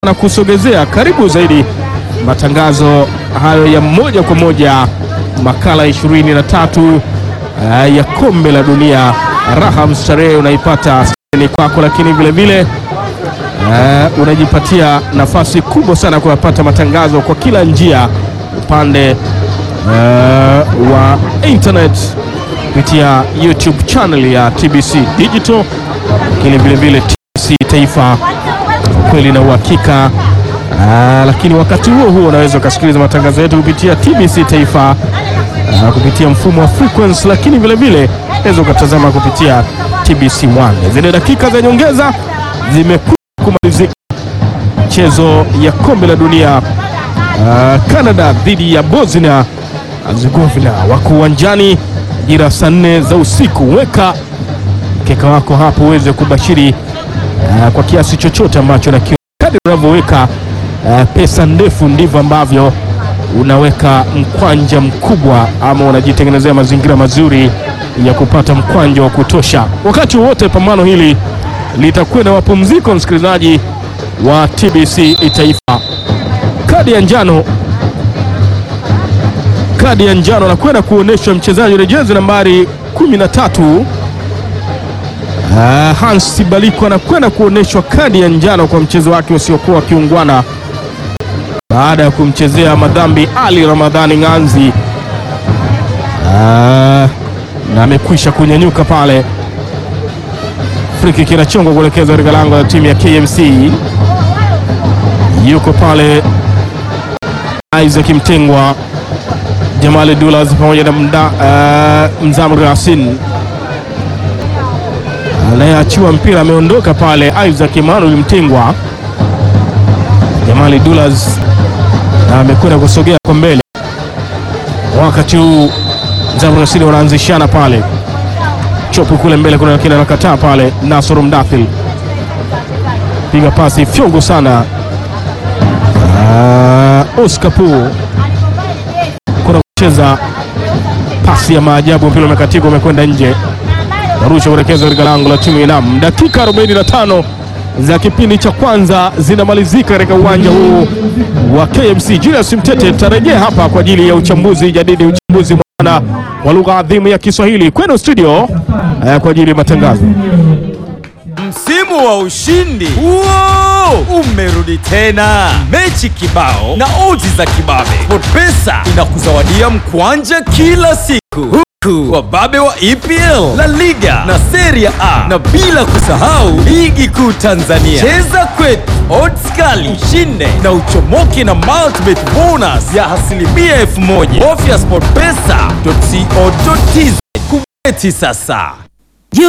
na kusogezea karibu zaidi matangazo hayo ya moja kwa moja, makala 23 uh, ya kombe la dunia. Raha mstarehe unaipata ni kwako, lakini vile vile uh, unajipatia nafasi kubwa sana kuyapata matangazo kwa kila njia, upande uh, wa internet kupitia YouTube channel ya TBC Digital, lakini vile vile TBC Taifa kweli na uhakika. Aa, lakini wakati huo huo unaweza ukasikiliza matangazo yetu kupitia TBC Taifa aa, kupitia mfumo wa frequency, lakini vile vile unaweza ukatazama kupitia TBC One. Zile dakika za nyongeza zimekuwa kumalizika mchezo ya kombe la dunia aa, Canada dhidi ya Bosnia Herzegovina, wako uwanjani jira saa nne za usiku. Weka mkeka wako hapo uweze kubashiri aa, kwa kiasi chochote ambacho na kadri unavyoweka Uh, pesa ndefu ndivyo ambavyo unaweka mkwanja mkubwa ama unajitengenezea mazingira mazuri ya kupata mkwanja wa kutosha. Wakati wowote pambano hili litakuwa na mapumziko, msikilizaji wa TBC Taifa. Kadi ya njano, kadi ya njano anakwenda kuonyeshwa mchezaji wa jezi nambari 13 uh, Hans Baliko anakwenda kuonyeshwa kadi ya njano kwa mchezo wake usiokuwa kiungwana baada ya kumchezea madhambi Ali Ramadhani Ng'anzi. Aa, na amekwisha kunyanyuka pale. Friki kinachongwa kuelekeza katika lango la timu ya KMC. Yuko pale Isaac Mtengwa, Jamali Dulas pamoja na mda, uh, Mzamri Yasin anayeachiwa mpira ameondoka pale. Isaac Emmanuel Mtengwa, Jamali Dulas na amekwenda kusogea kwa mbele. Wakati huu Zamrasini wanaanzishana pale, chopu kule mbele, kuna kile anakataa pale. Nasoro Mdathil piga pasi fyongo sana. Uh, Oscar Pu kuna kucheza pasi ya maajabu, mpira umekatika, umekwenda nje, narusha kuelekeza katika lango la timu Inam. Dakika 45 za kipindi cha kwanza zinamalizika katika uwanja huu wa KMC. Julius Mtete tutarejea hapa kwa ajili ya uchambuzi jadidi, uchambuzi mwana wa lugha adhimu ya Kiswahili kwenu studio eh, kwa ajili ya matangazo. Msimu wa ushindi huo umerudi tena, mechi kibao na odds za kibabe. SportPesa inakuzawadia mkwanja kila siku huku wababe wa EPL, La Liga na Serie A, na bila kusahau ligi kuu Tanzania. Cheza kwetu, odds kali, ushinde na uchomoke na multibet bonus ya asilimia elfu moja. Bofya sportpesa.co.tz kubeti sasa.